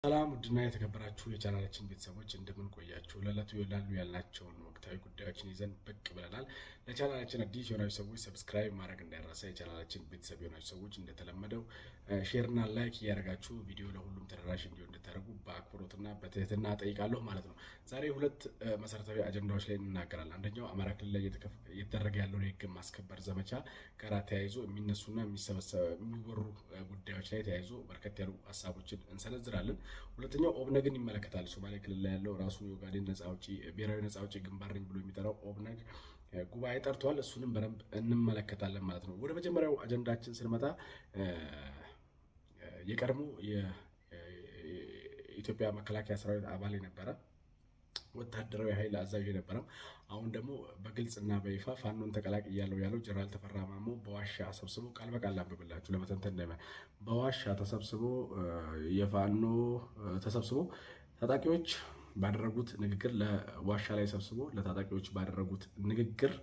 ሰላም ውድና የተከበራችሁ የቻናላችን ቤተሰቦች እንደምን ቆያችሁ? ለዕለቱ ይላሉ ያልናቸውን ወቅታዊ ጉዳዮችን ይዘን ብቅ ብለናል። ለቻናላችን አዲስ የሆናችሁ ሰዎች ሰብስክራይብ ማድረግ እንዳይረሳ። የቻናላችን ቤተሰብ የሆናችሁ ሰዎች እንደተለመደው ሼርና ላይክ እያደረጋችሁ ቪዲዮ ለሁሉም ተደራሽ እንዲሆን እንድታደርጉ በአክብሮትና በትህትና ጠይቃለሁ ማለት ነው። ዛሬ ሁለት መሰረታዊ አጀንዳዎች ላይ እንናገራለን። አንደኛው አማራ ክልል ላይ እየተደረገ ያለውን የህግ ማስከበር ዘመቻ ጋር ተያይዞ የሚነሱና የሚወሩ ጉዳዮች ላይ ተያይዞ በርከት ያሉ ሀሳቦችን እንሰነዝራለን። ሁለተኛው ኦብነግን ይመለከታል። ሶማሌ ክልል ላይ ያለው ራሱን የኦጋዴን ነጻ አውጪ ብሔራዊ ነጻ አውጪ ግንባር ነኝ ብሎ የሚጠራው ኦብነግ ጉባኤ ጠርቷል። እሱንም በደንብ እንመለከታለን ማለት ነው። ወደ መጀመሪያው አጀንዳችን ስንመጣ የቀድሞ የኢትዮጵያ መከላከያ ሰራዊት አባል የነበረ ወታደራዊ ኃይል አዛዥ የነበረም አሁን ደግሞ በግልጽና በይፋ ፋኖን ተቀላቅያለሁ ያለው ጀነራል ተፈራ ማሞ በዋሻ ሰብስቦ ቃል በቃል ላንብብላችሁ ለመተንተን እንደመ በዋሻ ተሰብስቦ የፋኖ ተሰብስቦ ታጣቂዎች ባደረጉት ንግግር ለዋሻ ላይ ሰብስቦ ለታጣቂዎች ባደረጉት ንግግር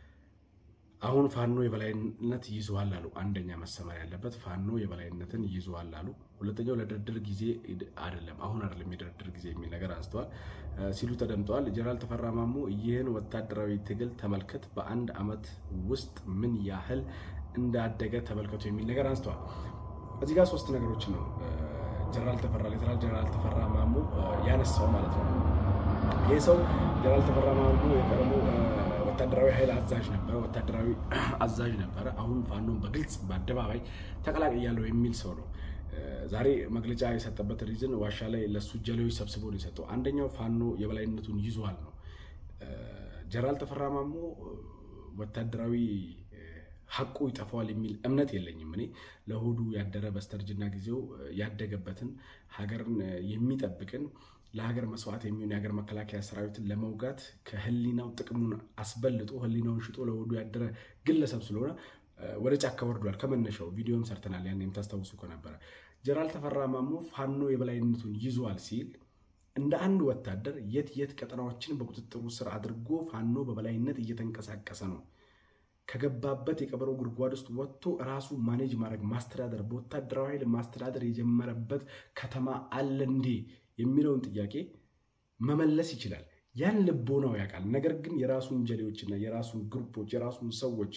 አሁን ፋኖ የበላይነት ይዘዋል አሉ። አንደኛ መሰመር ያለበት ፋኖ የበላይነትን ይዘዋል አሉ። ሁለተኛው ለድርድር ጊዜ አይደለም፣ አሁን አይደለም የድርድር ጊዜ የሚል ነገር አንስተዋል ሲሉ ተደምጠዋል። ጀነራል ተፈራ ማሞ ይህን ወታደራዊ ትግል ተመልከት፣ በአንድ ዓመት ውስጥ ምን ያህል እንዳደገ ተመልከቱ የሚል ነገር አንስተዋል። እዚህ ጋር ሶስት ነገሮች ነው ጀነራል ተፈራ ሌተናል ጀነራል ተፈራ ማሞ ያነሳው ማለት ነው። ይህ ሰው ጀነራል ተፈራ ማሞ የቀድሞ ወታደራዊ ኃይል አዛዥ ነበረ። ወታደራዊ አዛዥ ነበረ። አሁን ፋኖን በግልጽ በአደባባይ ተቀላቅያለሁ የሚል ሰው ነው። ዛሬ መግለጫ የሰጠበት ሪዝን ዋሻ ላይ ለሱ ጀሌዎች ሰብስቦ ነው የሰጠው። አንደኛው ፋኖ የበላይነቱን ይዟል ነው። ጀነራል ተፈራ ማሞ ወታደራዊ ሀቁ ይጠፋዋል የሚል እምነት የለኝም። እኔ ለሆዱ ያደረ በስተርጅና ጊዜው ያደገበትን ሀገርን የሚጠብቅን ለሀገር መስዋዕት የሚሆን የሀገር መከላከያ ሰራዊትን ለመውጋት ከህሊናው ጥቅሙን አስበልጦ ህሊናውን ሽጦ ለሆዱ ያደረ ግለሰብ ስለሆነ ወደ ጫካ ወርዷል። ከመነሻው ቪዲዮም ሰርተናል። ያን የምታስታውሱ ከነበረ ጀነራል ተፈራ ማሞ ፋኖ የበላይነቱን ይዟል ሲል እንደ አንድ ወታደር የት የት ቀጠናዎችን በቁጥጥሩ ስር አድርጎ ፋኖ በበላይነት እየተንቀሳቀሰ ነው ከገባበት የቀበሮ ጉድጓድ ውስጥ ወጥቶ ራሱ ማኔጅ ማድረግ ማስተዳደር በወታደራዊ ኃይል ማስተዳደር የጀመረበት ከተማ አለ እንዴ የሚለውን ጥያቄ መመለስ ይችላል። ያን ልቦናው ያውቃል። ነገር ግን የራሱን ጀሌዎችና የራሱን ግሩፖች የራሱን ሰዎች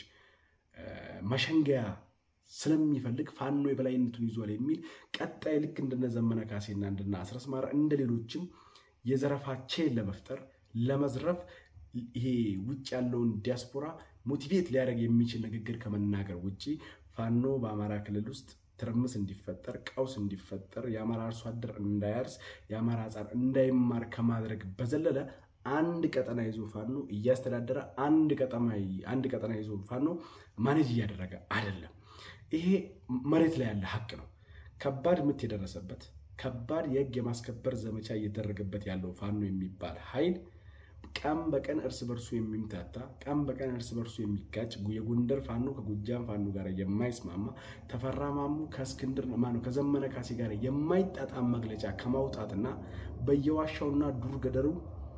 መሸንገያ ስለሚፈልግ ፋኖ የበላይነቱን ይዟል የሚል ቀጣይ ልክ እንደነ ዘመነ ካሴና እንደነ አስረስ ማረ እንደ ሌሎችም የዘረፋ ቼን ለመፍጠር ለመዝረፍ ይሄ ውጭ ያለውን ዲያስፖራ ሞቲቬት ሊያደርግ የሚችል ንግግር ከመናገር ውጭ ፋኖ በአማራ ክልል ውስጥ ትርምስ እንዲፈጠር ቀውስ እንዲፈጠር የአማራ አርሶ አደር እንዳያርስ የአማራ ሕፃን እንዳይማር ከማድረግ በዘለለ አንድ ቀጠና ይዞ ፋኖ እያስተዳደረ አንድ ቀጠና ይዞ ፋኖ ማኔጅ እያደረገ አይደለም። ይሄ መሬት ላይ ያለ ሀቅ ነው። ከባድ ምት የደረሰበት ከባድ የህግ የማስከበር ዘመቻ እየተደረገበት ያለው ፋኖ የሚባል ኃይል ቀን በቀን እርስ በርሱ የሚምታታ ቀን በቀን እርስ በርሱ የሚጋጭ የጎንደር ፋኖ ከጎጃም ፋኖ ጋር የማይስማማ ተፈራ ማሞ ከእስክንድር ማነው ከዘመነ ካሴ ጋር የማይጣጣም መግለጫ ከማውጣትና በየዋሻውና ዱር ገደሩ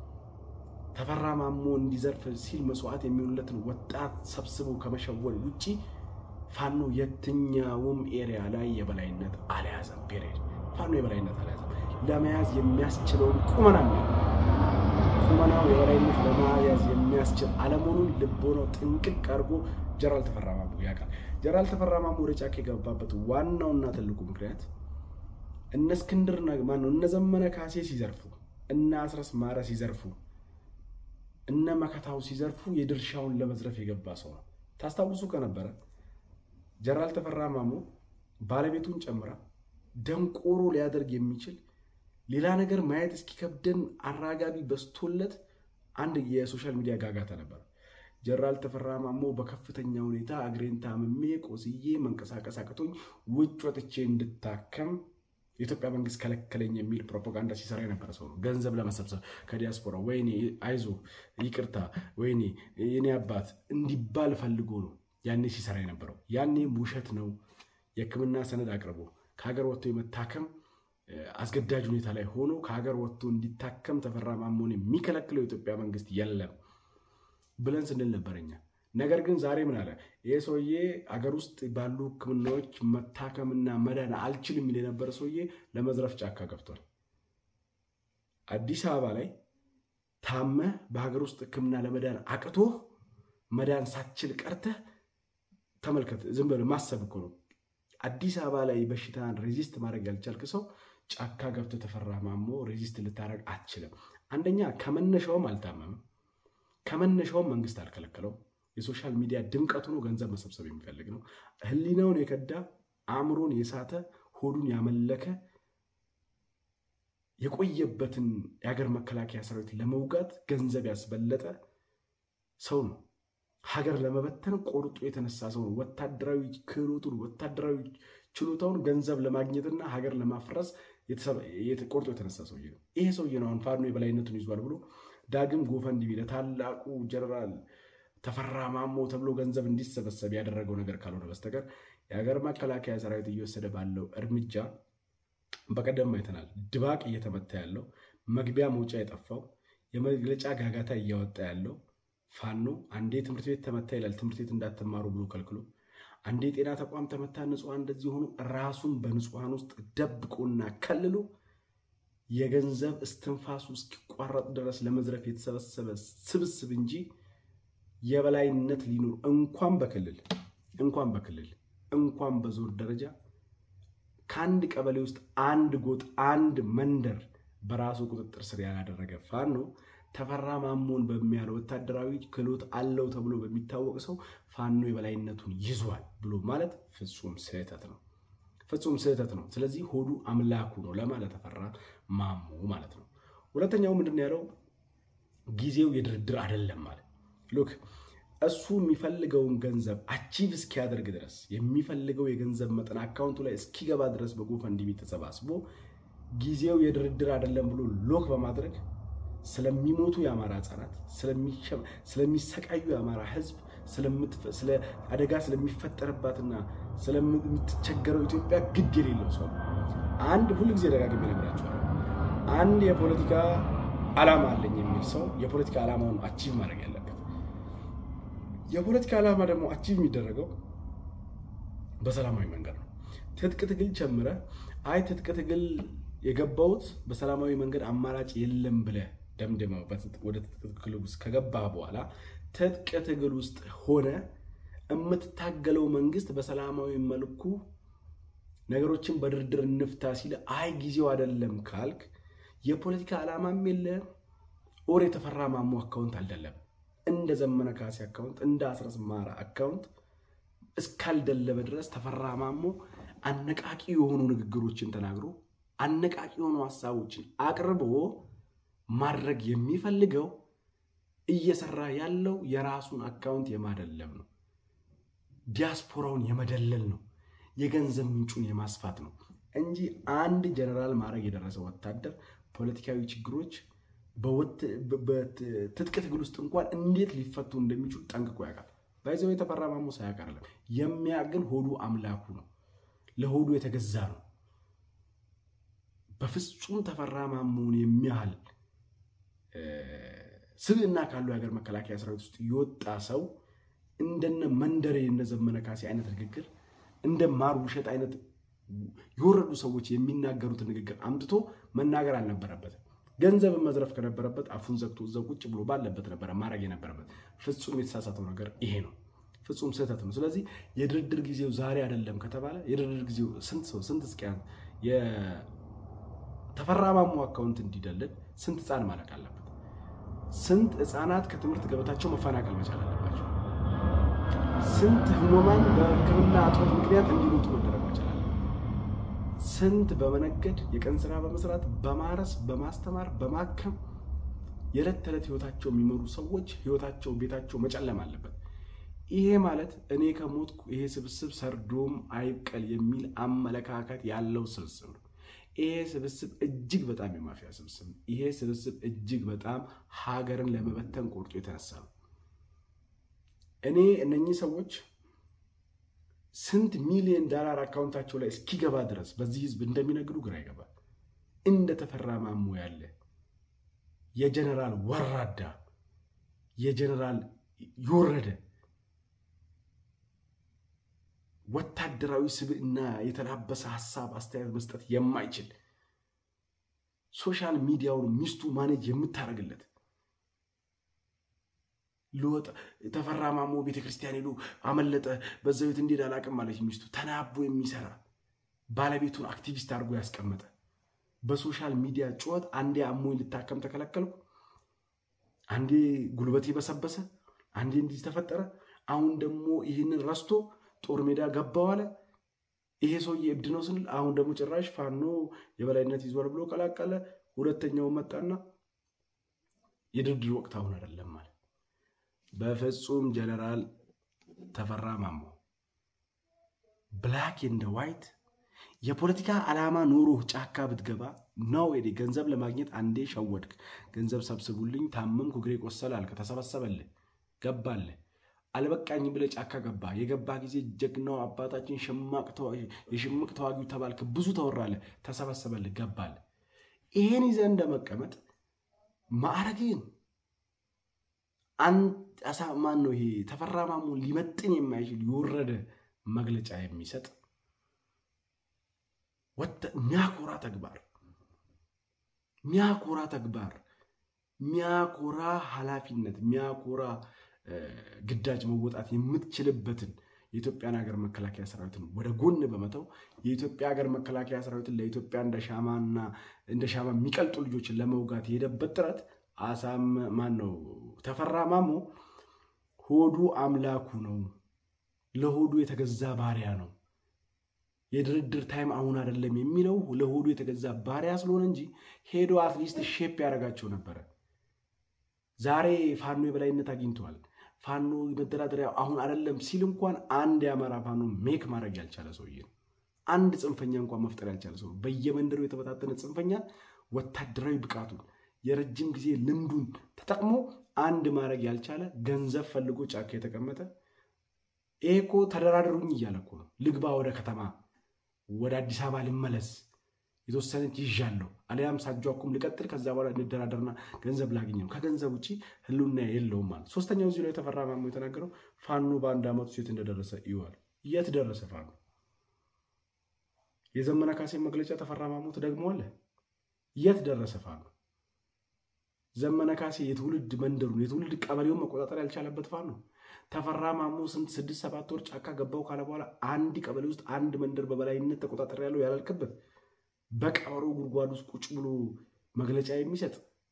ተፈራ ማሞ እንዲዘርፍ ሲል መስዋዕት የሚሆኑለትን ወጣት ሰብስቦ ከመሸወል ውጭ ፋኖ የትኛውም ኤሪያ ላይ የበላይነት አልያዘም። ፔሬድ ፋኖ የበላይነት አልያዘም። ለመያዝ የሚያስችለውን ቁመና ቁመናው የበላይነት ለመያዝ የሚያስችል አለመሆኑን ልቦናው ጥንቅቅ አድርጎ ጀነራል ተፈራ ማሞ ያውቃል። ጀነራል ተፈራ ማሞ ወደ ጫካ የገባበት ዋናውና ትልቁ ምክንያት እነ እስክንድርና ማነው እነ ዘመነ ካሴ ሲዘርፉ፣ እነ አስረስ ማረ ሲዘርፉ፣ እነ መከታው ሲዘርፉ የድርሻውን ለመዝረፍ የገባ ሰው ነው። ታስታውሱ ከነበረ ጀነራል ተፈራ ማሞ ባለቤቱን ጨምራ ደንቆሮ ሊያደርግ የሚችል ሌላ ነገር ማየት እስኪከብደን አራጋቢ በስቶለት አንድ የሶሻል ሚዲያ ጋጋታ ነበር። ጀነራል ተፈራ ማሞ በከፍተኛ ሁኔታ እግሬን ታምሜ ቆስዬ መንቀሳቀስ አቅቶኝ ውጭ ወጥቼ እንድታከም የኢትዮጵያ መንግስት ከለከለኝ የሚል ፕሮፓጋንዳ ሲሰራ የነበረ ሰው ነው። ገንዘብ ለመሰብሰብ ከዲያስፖራ ወይኔ አይዞ ይቅርታ፣ ወይኔ የኔ አባት እንዲባል ፈልጎ ነው ያኔ ሲሰራ የነበረው። ያኔም ውሸት ነው። የሕክምና ሰነድ አቅርቦ ከሀገር ወጥቶ የመታከም አስገዳጅ ሁኔታ ላይ ሆኖ ከሀገር ወጥቶ እንዲታከም ተፈራ ማሞን የሚከለክለው የኢትዮጵያ መንግስት የለም ብለን ስንል ነበረኛ። ነገር ግን ዛሬ ምን አለ? ይህ ሰውዬ አገር ውስጥ ባሉ ሕክምናዎች መታከምና መዳን አልችልም የሚል የነበረ ሰውዬ ለመዝረፍ ጫካ ገብቷል። አዲስ አበባ ላይ ታመህ በሀገር ውስጥ ሕክምና ለመዳን አቅቶህ መዳን ሳትችል ቀርተህ ተመልከት። ዝም ብለህ ማሰብ እኮ ነው። አዲስ አበባ ላይ በሽታን ሬዚስት ማድረግ ያልቻልክ ሰው ጫካ ገብተህ ተፈራ ማሞ ሬዚስት ልታደርግ አትችልም። አንደኛ ከመነሻውም አልታመምም፣ ከመነሻውም መንግስት አልከለከለውም። የሶሻል ሚዲያ ድምቀቱ ነው፣ ገንዘብ መሰብሰብ የሚፈልግ ነው። ህሊናውን የከዳ አእምሮን የሳተ ሆዱን ያመለከ የቆየበትን የሀገር መከላከያ ሰራዊት ለመውጋት ገንዘብ ያስበለጠ ሰው ነው። ሀገር ለመበተን ቆርጦ የተነሳ ሰው ነው። ወታደራዊ ክህሎቱን ወታደራዊ ችሎታውን ገንዘብ ለማግኘትና ሀገር ለማፍረስ ቆርጦ የተነሳ ሰውዬ ነው። ይሄ ሰውዬ ነው አሁን ፋኖ የበላይነቱን ይዟል ብሎ ዳግም ጎፈንድሚ ለታላቁ ጀነራል ተፈራ ማሞ ተብሎ ገንዘብ እንዲሰበሰብ ያደረገው ነገር ካልሆነ በስተቀር የሀገር መከላከያ ሰራዊት እየወሰደ ባለው እርምጃ በቀደም አይተናል። ድባቅ እየተመታ ያለው መግቢያ መውጫ የጠፋው የመግለጫ ጋጋታ እያወጣ ያለው ፋኖ አንዴ ትምህርት ቤት ተመታ ይላል። ትምህርት ቤት እንዳትማሩ ብሎ ከልክሎ፣ አንዴ የጤና ተቋም ተመታ፣ ንጹሐን እንደዚህ ሆኑ። ራሱን በንጹሐን ውስጥ ደብቆና ከልሎ የገንዘብ እስትንፋሱ እስኪቋረጥ ድረስ ለመዝረፍ የተሰበሰበ ስብስብ እንጂ የበላይነት ሊኖር እንኳን በክልል እንኳን በክልል እንኳን በዞር ደረጃ ከአንድ ቀበሌ ውስጥ አንድ ጎጥ አንድ መንደር በራሱ ቁጥጥር ስር ያላደረገ ፋኖ ተፈራ ማሞን በሚያለው ወታደራዊ ክህሎት አለው ተብሎ በሚታወቅ ሰው ፋኖ የበላይነቱን ይዟል ብሎ ማለት ፍጹም ስህተት ነው። ፍጹም ስህተት ነው። ስለዚህ ሆዱ አምላኩ ነው ለማለት ተፈራ ማሞ ማለት ነው። ሁለተኛው ምንድን ያለው ጊዜው የድርድር አይደለም ማለት ሉክ እሱ የሚፈልገውን ገንዘብ አቺቭ እስኪያደርግ ድረስ የሚፈልገው የገንዘብ መጠን አካውንቱ ላይ እስኪገባ ድረስ በጎፈንድሚ ተሰባስቦ ጊዜው የድርድር አይደለም ብሎ ሎክ በማድረግ ስለሚሞቱ የአማራ ሕጻናት ስለሚሰቃዩ የአማራ ሕዝብ ስለ አደጋ ስለሚፈጠርባትና ስለምትቸገረው ኢትዮጵያ ግድ የሌለው ሰው አንድ ሁልጊዜ ደጋግሜ እነግራቸዋለሁ። አንድ የፖለቲካ ዓላማ አለኝ የሚል ሰው የፖለቲካ ዓላማውን አቺቭ ማድረግ ያለበት የፖለቲካ ዓላማ ደግሞ አቺቭ የሚደረገው በሰላማዊ መንገድ ነው። ትጥቅ ትግል ጨምረ አይ ትጥቅ ትግል የገባሁት በሰላማዊ መንገድ አማራጭ የለም ብለህ ደምድመው ወደ ትጥቅ ትግል ውስጥ ከገባ በኋላ ትጥቅ ትግል ውስጥ ሆነ የምትታገለው መንግስት በሰላማዊ መልኩ ነገሮችን በድርድር እንፍታ ሲል አይ ጊዜው አይደለም ካልክ የፖለቲካ ዓላማም የለም ኦር የተፈራ ማሞ አካውንት አልደለም እንደ ዘመነ ካሴ አካውንት እንደ አስረስ ማራ አካውንት እስካልደለበ ድረስ ተፈራ ማሞ አነቃቂ የሆኑ ንግግሮችን ተናግሮ አነቃቂ የሆኑ ሀሳቦችን አቅርቦ ማድረግ የሚፈልገው እየሰራ ያለው የራሱን አካውንት የማደለብ ነው። ዲያስፖራውን የመደለል ነው። የገንዘብ ምንጩን የማስፋት ነው እንጂ አንድ ጀነራል ማድረግ የደረሰ ወታደር ፖለቲካዊ ችግሮች በትጥቅ ትግል ውስጥ እንኳን እንዴት ሊፈቱ እንደሚችሉ ጠንቅቆ ያውቃል። ባይዘው የተፈራ ማሞ ሳያውቅ አይደለም የሚያግን ሆዱ አምላኩ ነው። ለሆዱ የተገዛ ነው። በፍጹም ተፈራ ማሞን የሚያህል ስብዕና ካለው የሀገር መከላከያ ሰራዊት ውስጥ የወጣ ሰው እንደነ መንደሬ እነ ዘመነ ካሴ አይነት ንግግር እንደ ማር ውሸት አይነት የወረዱ ሰዎች የሚናገሩትን ንግግር አምጥቶ መናገር አልነበረበትም። ገንዘብን መዝረፍ ከነበረበት አፉን ዘግቶ እዛው ቁጭ ብሎ ባለበት ነበረ ማድረግ የነበረበት። ፍጹም የተሳሳተው ነገር ይሄ ነው። ፍጹም ስህተት ነው። ስለዚህ የድርድር ጊዜው ዛሬ አይደለም ከተባለ የድርድር ጊዜው ስንት ሰው ስንት እስኪያን የተፈራ ማሞ አካውንት እንዲደልል ስንት ህፃን ማለቅ አለበት? ስንት ህፃናት ከትምህርት ገበታቸው መፈናቀል መቻል አለባቸው? ስንት ህሙማን በሕክምና እጦት ምክንያት እንዲሞቱ መደረግ መቻል አለበት? ስንት በመነገድ የቀን ስራ በመስራት በማረስ በማስተማር በማከም የዕለት ተዕለት ህይወታቸው የሚመሩ ሰዎች ህይወታቸው ቤታቸው መጨለም አለበት። ይሄ ማለት እኔ ከሞትኩ ይሄ ስብስብ ሰርዶም አይብቀል የሚል አመለካከት ያለው ስብስብ ነው። ይሄ ስብስብ እጅግ በጣም የማፊያ ስብስብ ነው። ይሄ ስብስብ እጅግ በጣም ሀገርን ለመበተን ቆርጦ የተነሳ ነው። እኔ እነኚህ ሰዎች ስንት ሚሊዮን ዳላር አካውንታቸው ላይ እስኪገባ ድረስ በዚህ ህዝብ እንደሚነግዱ ግራ ይገባል። እንደ ተፈራ ማሞ ያለ የጀነራል ወራዳ የጀነራል የወረደ ወታደራዊ ስብዕና የተላበሰ ሀሳብ አስተያየት መስጠት የማይችል ሶሻል ሚዲያውን ሚስቱ ማኔጅ የምታደርግለት ልወጣ ተፈራ ማሞ ቤተክርስቲያን ሄዶ አመለጠ፣ በዛ ቤት እንዴት አላቅም ማለች ሚስቱ። ተናቦ የሚሰራ ባለቤቱን አክቲቪስት አድርጎ ያስቀመጠ በሶሻል ሚዲያ ጩኸት አንዴ አሞኝ ልታከም ተከለከልኩ፣ አንዴ ጉልበቴ በሰበሰ፣ አንዴ እንዲህ ተፈጠረ። አሁን ደግሞ ይህንን ረስቶ ጦር ሜዳ ገባው አለ። ይሄ ሰውዬ እብድ ነው ስንል አሁን ደግሞ ጭራሽ ፋኖ የበላይነት ይዟል ብሎ ቀላቀለ። ሁለተኛው መጣና የድርድር ወቅት አሁን አይደለም ማለት በፍጹም ጀነራል ተፈራ ማሞ ብላክ ኤንድ ዋይት የፖለቲካ ዓላማ ኖሮ ጫካ ብትገባ ነው ሄዴ ገንዘብ ለማግኘት አንዴ ሸወድክ፣ ገንዘብ ሰብስቡልኝ፣ ታመምኩ፣ እግሬ ቆሰለ አልክ፣ ተሰበሰበልህ፣ ገባልህ። አልበቃኝም ብለህ ጫካ ገባ። የገባ ጊዜ ጀግናው አባታችን የሽምቅ ተዋጊው ተባልክ፣ ብዙ ተወራለህ፣ ተሰበሰበልህ፣ ገባልህ። ይሄን ይዘህ እንደመቀመጥ ማዕረግህን አሳ ማን ነው ይሄ ተፈራ ማሞ ሊመጥን የማይችል የወረደ መግለጫ የሚሰጥ ሚያኮራ ተግባር ሚያኮራ ተግባር ሚያኮራ ኃላፊነት ሚያኮራ ግዳጅ መወጣት የምትችልበትን የኢትዮጵያን ሀገር መከላከያ ሰራዊትን ወደ ጎን በመተው የኢትዮጵያ ሀገር መከላከያ ሰራዊትን ለኢትዮጵያ እንደ ሻማና እንደ ሻማ የሚቀልጡ ልጆችን ለመውጋት የሄደበት ጥረት አሳም ማን ነው ተፈራ ማሞ ሆዱ አምላኩ ነው። ለሆዱ የተገዛ ባሪያ ነው። የድርድር ታይም አሁን አይደለም የሚለው ለሆዱ የተገዛ ባሪያ ስለሆነ እንጂ ሄዶ አትሊስት ሼፕ ያደርጋቸው ነበረ። ዛሬ ፋኖ የበላይነት አግኝተዋል። ፋኖ መደራደሪያ አሁን አይደለም ሲል እንኳን አንድ የአማራ ፋኖ ሜክ ማድረግ ያልቻለ ሰውዬ ነው። አንድ ጽንፈኛ እንኳን መፍጠር ያልቻለ ሰው በየመንደሩ የተበታተነ ጽንፈኛ ወታደራዊ ብቃቱን የረጅም ጊዜ ልምዱን ተጠቅሞ አንድ ማድረግ ያልቻለ ገንዘብ ፈልጎ ጫካ የተቀመጠ ይሄ እኮ ተደራደሩኝ እያለ እኮ ነው። ልግባ ወደ ከተማ ወደ አዲስ አበባ ልመለስ የተወሰነች ይዣለሁ አሊያም ሳጇኩም ልቀጥል ከዛ በኋላ እንደራደርና ገንዘብ ላገኝ ነው። ከገንዘብ ውጭ ህልውና የለውም ማለት። ሶስተኛው እዚህ ላይ ተፈራ ማሞ የተናገረው ፋኖ በአንድ ዓመት ውስጥ የት እንደደረሰ ይዋል። የት ደረሰ ፋኖ? የዘመነ ካሴ መግለጫ ተፈራ ማሞ ትደግመዋለህ? የት ደረሰ ፋኖ? ዘመነ ካሴ የትውልድ መንደሩን የትውልድ ቀበሌውን መቆጣጠር ያልቻለበት ፋኖ ተፈራ ማሞ ስንት ስድስት ሰባት ወር ጫካ ገባው ካለ በኋላ አንድ ቀበሌ ውስጥ አንድ መንደር በበላይነት ተቆጣጠር ያለው ያላልክበት በቀበሮ ጉድጓድ ውስጥ ቁጭ ብሎ መግለጫ የሚሰጥ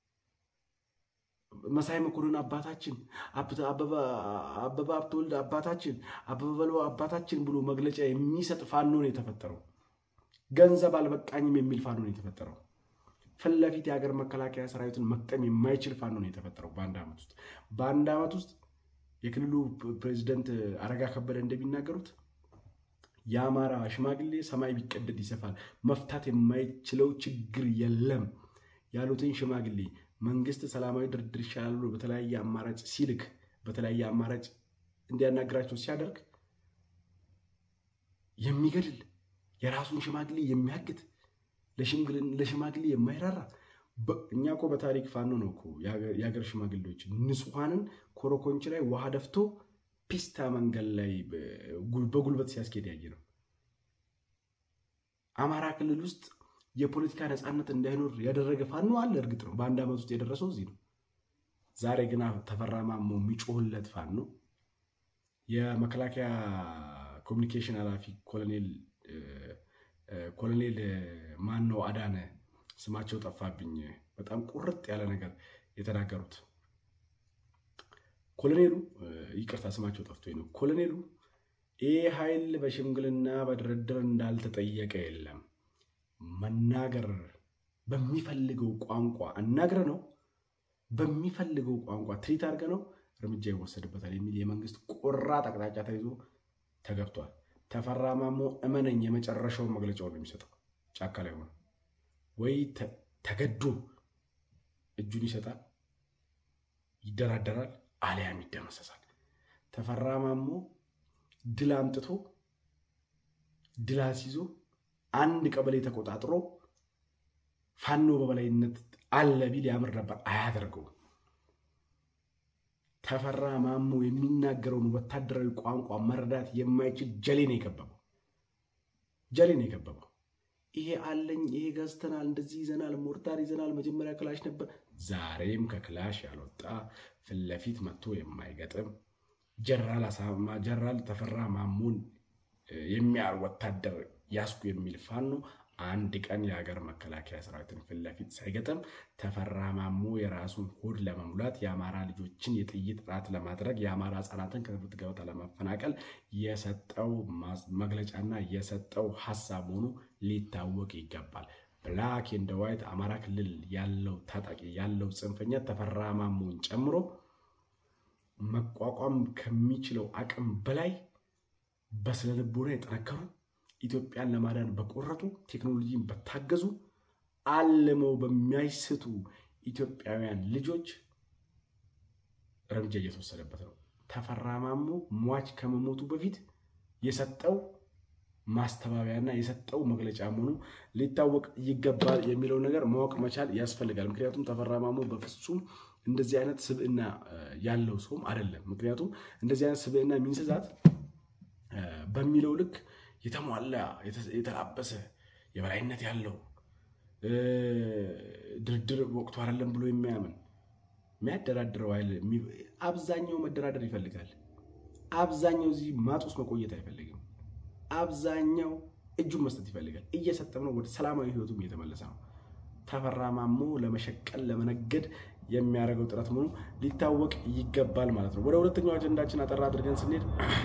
መሳይ መኮንን አባታችን፣ አበበ ሀብተወልድ አባታችን፣ አበበ በለው አባታችን ብሎ መግለጫ የሚሰጥ ፋኖ ነው የተፈጠረው። ገንዘብ አልበቃኝም የሚል ፋኖ ነው የተፈጠረው። ፊት ለፊት የሀገር መከላከያ ሰራዊትን መቅጠም የማይችል ፋኖ ነው የተፈጠረው በአንድ ዓመት ውስጥ በአንድ ዓመት ውስጥ የክልሉ ፕሬዚደንት አረጋ ከበደ እንደሚናገሩት የአማራ ሽማግሌ ሰማይ ቢቀደድ ይሰፋል፣ መፍታት የማይችለው ችግር የለም ያሉትን ሽማግሌ መንግስት ሰላማዊ ድርድር ይሻላል ብሎ በተለያየ አማራጭ ሲልክ በተለያየ አማራጭ እንዲያናግራቸው ሲያደርግ የሚገድል የራሱን ሽማግሌ የሚያግት ለሽማግሌ የማይራራ እኛ እኮ በታሪክ ፋኖ ነው እኮ የሀገር ሽማግሌዎች ንጹሐንን ኮረኮንች ላይ ውሃ ደፍቶ ፒስታ መንገድ ላይ በጉልበት ሲያስኬድ ያየ ነው። አማራ ክልል ውስጥ የፖለቲካ ነፃነት እንዳይኖር ያደረገ ፋኖ አለ። እርግጥ ነው በአንድ ዓመት ውስጥ የደረሰው እዚህ ነው። ዛሬ ግን ተፈራ ማሞ የሚጮህለት ፋኖ የመከላከያ ኮሚኒኬሽን ኃላፊ ኮሎኔል ኮሎኔል ማን ነው አዳነ ስማቸው ጠፋብኝ። በጣም ቁርጥ ያለ ነገር የተናገሩት ኮሎኔሉ ይቅርታ ስማቸው ጠፍቶኝ ነው። ኮሎኔሉ ይህ ኃይል በሽምግልና በድርድር እንዳልተጠየቀ የለም መናገር በሚፈልገው ቋንቋ አናግረ ነው በሚፈልገው ቋንቋ ትሪት አድርገ ነው እርምጃ ይወሰድበታል የሚል የመንግስት ቆራጥ አቅጣጫ ተይዞ ተገብቷል። ተፈራ ማሞ እመነኝ የመጨረሻውን መግለጫውን ነው የሚሰጠው። ጫካ ላይ ሆነ ወይ ተገዶ እጁን ይሰጣል፣ ይደራደራል፣ አሊያም ይደመሰሳል። ተፈራ ማሞ ድል አምጥቶ ድል አስይዞ አንድ ቀበሌ ተቆጣጥሮ ፋኖ በበላይነት አለ ቢል ያምር ነበር። አያደርገውም። ተፈራ ማሞ የሚናገረውን ወታደራዊ ቋንቋ መረዳት የማይችል ጀሌ ነው የከበበው። ጀሌ ነው የከበበው። ይሄ አለኝ፣ ይሄ ገዝተናል፣ እንደዚህ ይዘናል፣ ሞርታር ይዘናል፣ መጀመሪያ ክላሽ ነበር። ዛሬም ከክላሽ ያልወጣ ፊት ለፊት መጥቶ የማይገጥም ጀነራል ተፈራ ማሞን የሚያር ወታደር ያስኩ የሚል ፋኖ አንድ ቀን የሀገር መከላከያ ሰራዊትን ፊት ለፊት ሳይገጥም ተፈራ ማሞ የራሱን ሆድ ለመሙላት የአማራ ልጆችን የጥይት ራት ለማድረግ የአማራ ሕጻናትን ከትምህርት ገበታ ለማፈናቀል የሰጠው መግለጫና የሰጠው ሀሳብ መሆኑ ሊታወቅ ይገባል። ብላክ ኤንድ ዋይት አማራ ክልል ያለው ታጣቂ ያለው ጽንፈኛ ተፈራ ማሞን ጨምሮ መቋቋም ከሚችለው አቅም በላይ በስነ ልቦና የጠነከሩ ኢትዮጵያን ለማዳን በቆረጡ ቴክኖሎጂን በታገዙ አልመው በሚያይስቱ ኢትዮጵያውያን ልጆች እርምጃ እየተወሰደበት ነው። ተፈራ ማሞ ሟች ከመሞቱ በፊት የሰጠው ማስተባበያና የሰጠው መግለጫ መሆኑ ሊታወቅ ይገባል የሚለው ነገር ማወቅ መቻል ያስፈልጋል። ምክንያቱም ተፈራ ማሞ በፍጹም እንደዚህ አይነት ስብዕና ያለው ሰውም አይደለም። ምክንያቱም እንደዚህ አይነት ስብዕና የሚንስዛት በሚለው ልክ የተሟላ የተላበሰ የበላይነት ያለው ድርድር ወቅቱ አይደለም ብሎ የሚያምን የሚያደራድረው ኃይል አብዛኛው መደራደር ይፈልጋል። አብዛኛው እዚህ ማጥ ውስጥ መቆየት አይፈልግም። አብዛኛው እጁን መስጠት ይፈልጋል። እየሰጠም ነው። ወደ ሰላማዊ ህይወቱም እየተመለሰ ነው። ተፈራ ማሞ ለመሸቀል ለመነገድ የሚያደርገው ጥረት መሆኑ ሊታወቅ ይገባል ማለት ነው። ወደ ሁለተኛው አጀንዳችን አጠራ አድርገን ስንሄድ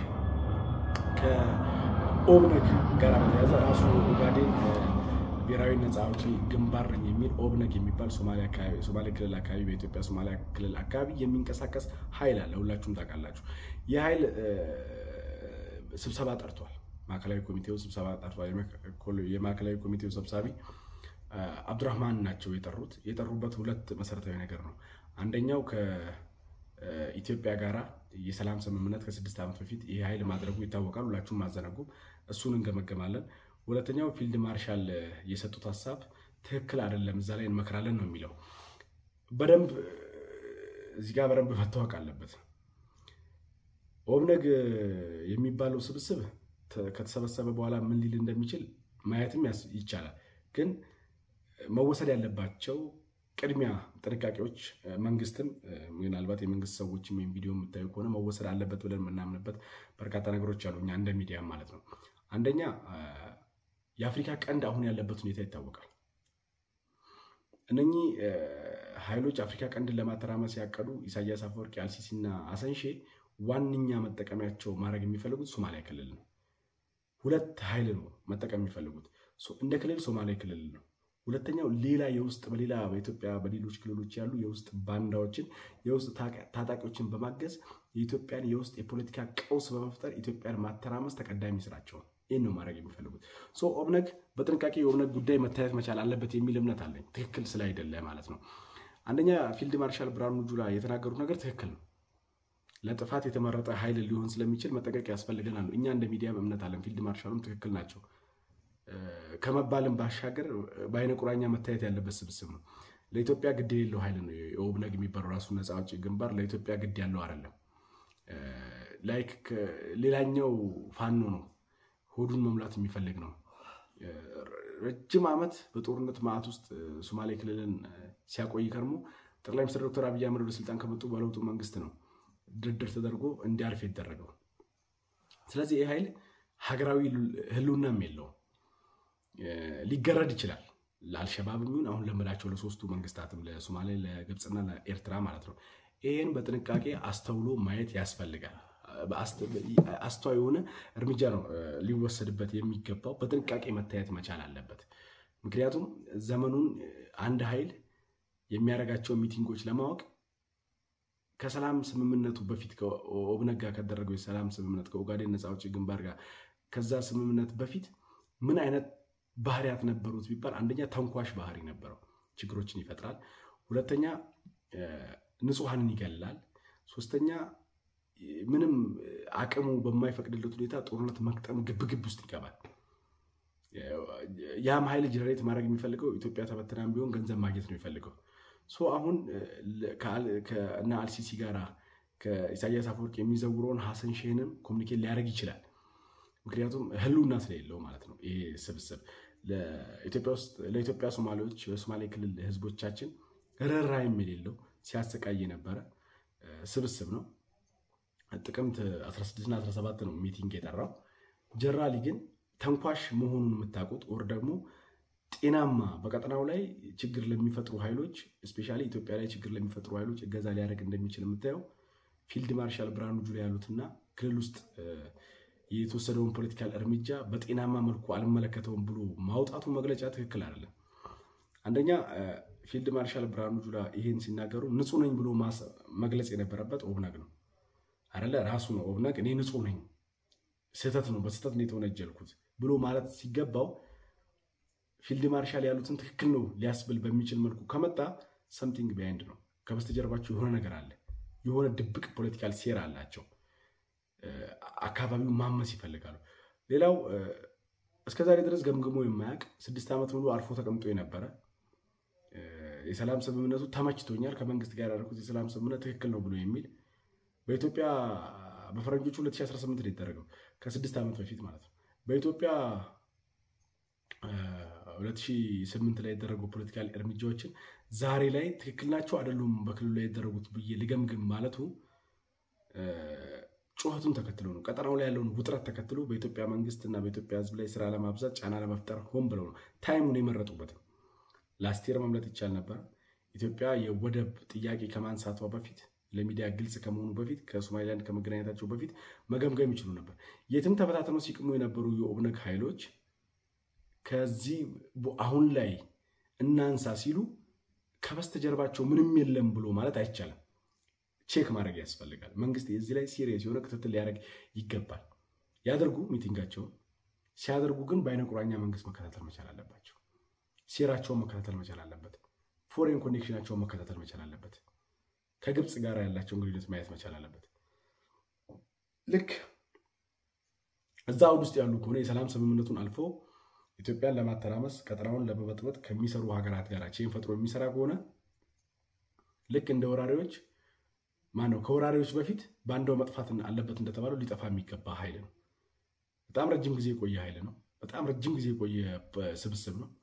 ከኦብነግ ጋር በተያዘ ራሱ ኦጋዴን ብሔራዊ ነፃ አውጪ ግንባር ነኝ የሚል ኦብነግ የሚባል ሶማሌ ክልል አካባቢ በኢትዮጵያ ሶማሊያ ክልል አካባቢ የሚንቀሳቀስ ኃይል አለ። ሁላችሁም ታውቃላችሁ። ይህ ኃይል ስብሰባ ጠርቷል። ማዕከላዊ ኮሚቴው ስብሰባ ጠርቷል። የማዕከላዊ ኮሚቴው ሰብሳቢ አብዱራህማን ናቸው የጠሩት። የጠሩበት ሁለት መሰረታዊ ነገር ነው። አንደኛው ከኢትዮጵያ ጋራ የሰላም ስምምነት ከስድስት ዓመት በፊት ይህ ኃይል ማድረጉ ይታወቃል። ሁላችሁም አዘነጉም። እሱን እንገመገማለን። ሁለተኛው ፊልድ ማርሻል የሰጡት ሀሳብ ትክክል አይደለም፣ እዛ ላይ እንመክራለን ነው የሚለው። በደንብ እዚህ ጋር በደንብ መታወቅ አለበት። ኦብነግ የሚባለው ስብስብ ከተሰበሰበ በኋላ ምን ሊል እንደሚችል ማየትም ይቻላል። ግን መወሰድ ያለባቸው ቅድሚያ ጥንቃቄዎች መንግስትም ምናልባት የመንግስት ሰዎችም ወይም ቪዲዮ የምታዩ ከሆነ መወሰድ አለበት ብለን የምናምንበት በርካታ ነገሮች አሉ፣ እኛ እንደ ሚዲያም ማለት ነው። አንደኛ የአፍሪካ ቀንድ አሁን ያለበት ሁኔታ ይታወቃል። እነኚህ ኃይሎች አፍሪካ ቀንድን ለማተራመስ ያቀዱ ኢሳያስ አፈወርቂ፣ አልሲሲና አሰንሼ ዋነኛ መጠቀሚያቸው ማድረግ የሚፈልጉት ሶማሊያ ክልል ነው። ሁለት ኃይል ነው መጠቀም የሚፈልጉት። እንደ ክልል ሶማሌ ክልል ነው። ሁለተኛው ሌላ የውስጥ በሌላ በኢትዮጵያ በሌሎች ክልሎች ያሉ የውስጥ ባንዳዎችን የውስጥ ታጣቂዎችን በማገዝ የኢትዮጵያን የውስጥ የፖለቲካ ቀውስ በመፍጠር ኢትዮጵያን ማተራመስ ተቀዳሚ ስራቸው ነው። ይህን ነው ማድረግ የሚፈልጉት። ኦብነግ በጥንቃቄ የኦብነግ ጉዳይ መታየት መቻል አለበት የሚል እምነት አለኝ። ትክክል ስላይደለ ማለት ነው። አንደኛ ፊልድ ማርሻል ብርሃኑ ጁላ የተናገሩት ነገር ትክክል ነው። ለጥፋት የተመረጠ ኃይል ሊሆን ስለሚችል መጠቀቅ ያስፈልገናል። እኛ እንደ ሚዲያም እምነት አለን። ፊልድ ማርሻሉም ትክክል ናቸው ከመባልም ባሻገር በአይነ ቁራኛ መታየት ያለበት ስብስብ ነው። ለኢትዮጵያ ግድ የሌለው ኃይል ነው የኦብነግ የሚባለው ራሱ ነፃ አውጪ ግንባር ለኢትዮጵያ ግድ ያለው አይደለም። ላይክ ሌላኛው ፋኖ ነው፣ ሆዱን መሙላት የሚፈልግ ነው። ረጅም ዓመት በጦርነት ማዕት ውስጥ ሶማሌ ክልልን ሲያቆይ ከርሞ ጠቅላይ ሚኒስትር ዶክተር አብይ አህመድ ወደ ስልጣን ከመጡ በለውጡ መንግስት ነው ድርድር ተደርጎ እንዲያርፍ የተደረገው። ስለዚህ ይህ ኃይል ሀገራዊ ህልውናም የለውም። ሊገረድ ይችላል። ለአልሸባብ የሚሆን አሁን ለምላቸው ለሶስቱ መንግስታትም ለሶማሌ፣ ለግብፅና ለኤርትራ ማለት ነው። ይህን በጥንቃቄ አስተውሎ ማየት ያስፈልጋል። አስተዋይ የሆነ እርምጃ ነው ሊወሰድበት የሚገባው። በጥንቃቄ መታየት መቻል አለበት። ምክንያቱም ዘመኑን አንድ ኃይል የሚያደርጋቸው ሚቲንጎች ለማወቅ ከሰላም ስምምነቱ በፊት ከኦብነግ ጋር ከደረገው የሰላም ስምምነት ከኦጋዴን ነፃ አውጪ ግንባር ጋር ከዛ ስምምነት በፊት ምን አይነት ባህሪያት ነበሩት ቢባል አንደኛ ተንኳሽ ባህሪ ነበረው፣ ችግሮችን ይፈጥራል። ሁለተኛ ንጹሐንን ይገላል። ሶስተኛ ምንም አቅሙ በማይፈቅድለት ሁኔታ ጦርነት መቅጠም ግብግብ ውስጥ ይገባል። ያም ኃይል ጀነሬት ማድረግ የሚፈልገው ኢትዮጵያ ተበትናም ቢሆን ገንዘብ ማግኘት ነው የሚፈልገው። አሁን ከእነ አልሲሲ ጋራ ከኢሳያስ አፈወርቅ የሚዘውረውን ሀሰን ሼህንም ኮሚኒኬት ሊያደርግ ይችላል። ምክንያቱም ህልውና ስለሌለው ማለት ነው ይሄ ስብስብ። ለኢትዮጵያ ሶማሌዎች በሶማሌ ክልል ህዝቦቻችን ርኅራኄም የሌለው ሲያሰቃይ የነበረ ስብስብ ነው። ጥቅምት 16ና 17 ነው ሚቲንግ የጠራው። ጀነራሊ ግን ተንኳሽ መሆኑን የምታውቁት ኦር ደግሞ ጤናማ በቀጠናው ላይ ችግር ለሚፈጥሩ ኃይሎች እስፔሻሊ ኢትዮጵያ ላይ ችግር ለሚፈጥሩ ኃይሎች እገዛ ሊያደርግ እንደሚችል የምታየው ፊልድ ማርሻል ብርሃኑ ጁላ ያሉትና ክልል ውስጥ የተወሰደውን ፖለቲካል እርምጃ በጤናማ መልኩ አልመለከተውም ብሎ ማውጣቱ መግለጫ ትክክል አይደለም። አንደኛ ፊልድ ማርሻል ብርሃኑ ጁላ ይሄን ሲናገሩ ንጹህ ነኝ ብሎ መግለጽ የነበረበት ኦብነግ ነው አይደለ? ራሱ ነው ኦብነግ እኔ ንጹህ ነኝ፣ ስህተት ነው፣ በስህተት ነው የተወነጀልኩት ብሎ ማለት ሲገባው ፊልድ ማርሻል ያሉትን ትክክል ነው ሊያስብል በሚችል መልኩ ከመጣ ሰምቲንግ ቢሃይንድ ነው። ከበስተጀርባቸው የሆነ ነገር አለ። የሆነ ድብቅ ፖለቲካል ሴራ አላቸው። አካባቢው ማመስ ይፈልጋሉ። ሌላው እስከዛሬ ድረስ ገምግሞ የማያውቅ ስድስት ዓመት ሙሉ አርፎ ተቀምጦ የነበረ የሰላም ስምምነቱ ተመችቶኛል፣ ከመንግስት ጋር ያደረኩት የሰላም ስምምነት ትክክል ነው ብሎ የሚል በኢትዮጵያ በፈረንጆቹ 2018 ነው የተደረገው ከስድስት ዓመት በፊት ማለት ነው። በኢትዮጵያ 2008 ላይ የተደረጉ ፖለቲካል እርምጃዎችን ዛሬ ላይ ትክክል ናቸው አይደሉም በክልሉ ላይ የተደረጉት ብዬ ልገምግም ማለቱ ጩኸቱን ተከትሎ ነው። ቀጠናው ላይ ያለውን ውጥረት ተከትሎ በኢትዮጵያ መንግስት እና በኢትዮጵያ ሕዝብ ላይ ስራ ለማብዛት ጫና ለመፍጠር ሆን ብለው ነው ታይሙን የመረጡበት። ላስቴር መምለጥ ይቻል ነበር። ኢትዮጵያ የወደብ ጥያቄ ከማንሳቷ በፊት ለሚዲያ ግልጽ ከመሆኑ በፊት ከሶማሊላንድ ከመገናኘታቸው በፊት መገምገም ይችሉ ነበር። የትም ተበታትነው ሲቅሙ የነበሩ የኦብነግ ኃይሎች ከዚህ አሁን ላይ እናንሳ ሲሉ ከበስተጀርባቸው ምንም የለም ብሎ ማለት አይቻልም። ቼክ ማድረግ ያስፈልጋል። መንግስት የዚህ ላይ ሲሪየስ የሆነ ክትትል ሊያደርግ ይገባል። ያደርጉ ሚቲንጋቸውን ሲያደርጉ ግን በአይነ ቁራኛ መንግስት መከታተል መቻል አለባቸው። ሴራቸውን መከታተል መቻል አለበት። ፎሬን ኮኔክሽናቸውን መከታተል መቻል አለበት። ከግብፅ ጋር ያላቸውን ግንኙነት ማየት መቻል አለበት። ልክ እዛ አውድ ውስጥ ያሉ ከሆነ የሰላም ስምምነቱን አልፎ ኢትዮጵያን ለማተራመስ ቀጠናውን ለመበጥበጥ ከሚሰሩ ሀገራት ጋር ቼን ፈጥሮ የሚሰራ ከሆነ ልክ እንደ ወራሪዎች ማነው ከወራሪዎች በፊት ባንዳው መጥፋት አለበት እንደተባለው ሊጠፋ የሚገባ ኃይል ነው። በጣም ረጅም ጊዜ የቆየ ኃይል ነው። በጣም ረጅም ጊዜ የቆየ ስብስብ ነው።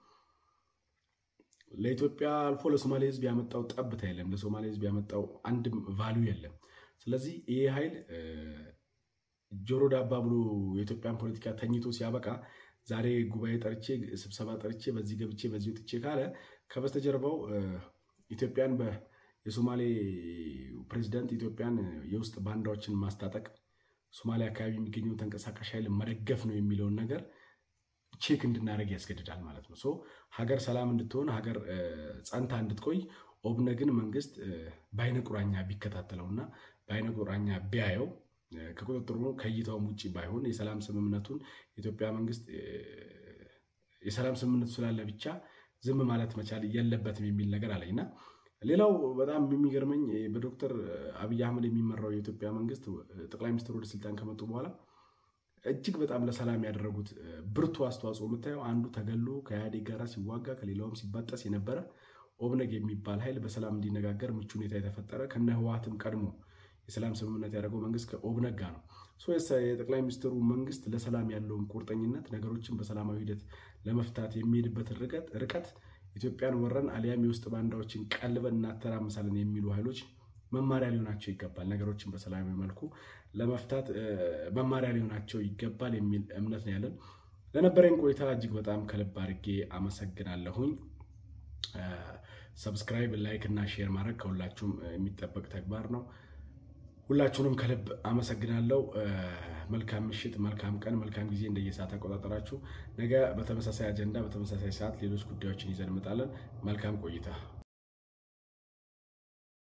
ለኢትዮጵያ አልፎ ለሶማሌ ሕዝብ ያመጣው ጠብታ የለም። ለሶማሌ ሕዝብ ያመጣው አንድም ቫሊዩ የለም። ስለዚህ ይሄ ኃይል ጆሮ ዳባ ብሎ የኢትዮጵያን ፖለቲካ ተኝቶ ሲያበቃ ዛሬ ጉባኤ ጠርቼ ስብሰባ ጠርቼ በዚህ ገብቼ በዚህ ወጥቼ ካለ ከበስተጀርባው ኢትዮጵያን የሶማሌ ፕሬዚዳንት ኢትዮጵያን የውስጥ ባንዳዎችን ማስታጠቅ ሶማሌ አካባቢ የሚገኘውን ተንቀሳቃሽ ኃይል መደገፍ ነው የሚለውን ነገር ቼክ እንድናደርግ ያስገድዳል ማለት ነው። ሶ ሀገር ሰላም እንድትሆን ሀገር ጸንታ እንድትቆይ ኦብነግን መንግስት በአይነ ቁራኛ ቢከታተለውና በአይነ ቁራኛ ቢያየው ከቁጥጥሩ ከእይታውም ውጭ ባይሆን የሰላም ስምምነቱን የኢትዮጵያ መንግስት የሰላም ስምምነቱ ስላለ ብቻ ዝም ማለት መቻል የለበትም የሚል ነገር አለኝ እና ሌላው በጣም የሚገርመኝ በዶክተር አብይ አህመድ የሚመራው የኢትዮጵያ መንግስት ጠቅላይ ሚኒስትር ወደ ስልጣን ከመጡ በኋላ እጅግ በጣም ለሰላም ያደረጉት ብርቱ አስተዋጽኦ የምታየው አንዱ ተገሎ ከኢህአዴግ ጋር ሲዋጋ ከሌላውም ሲባጠስ የነበረ ኦብነግ የሚባል ኃይል በሰላም እንዲነጋገር ምቹ ሁኔታ የተፈጠረ ከነ ህወሓትም ቀድሞ የሰላም ስምምነት ያደረገው መንግስት ከኦብነግ ጋር ነው። የጠቅላይ ሚኒስትሩ መንግስት ለሰላም ያለውን ቁርጠኝነት ነገሮችን በሰላማዊ ሂደት ለመፍታት የሚሄድበት ርቀት ኢትዮጵያን ወረን አሊያም የውስጥ ባንዳዎችን ቀልበን እናተራምሳለን የሚሉ ኃይሎች መማሪያ ሊሆናቸው ይገባል። ነገሮችን በሰላማዊ መልኩ ለመፍታት መማሪያ ሊሆናቸው ይገባል የሚል እምነት ነው ያለን። ለነበረኝ ቆይታ እጅግ በጣም ከልብ አድርጌ አመሰግናለሁኝ። ሰብስክራይብ፣ ላይክ እና ሼር ማድረግ ከሁላችሁም የሚጠበቅ ተግባር ነው። ሁላችሁንም ከልብ አመሰግናለሁ። መልካም ምሽት፣ መልካም ቀን፣ መልካም ጊዜ እንደየሰዓት አቆጣጠራችሁ። ነገ በተመሳሳይ አጀንዳ በተመሳሳይ ሰዓት ሌሎች ጉዳዮችን ይዘን እንመጣለን። መልካም ቆይታ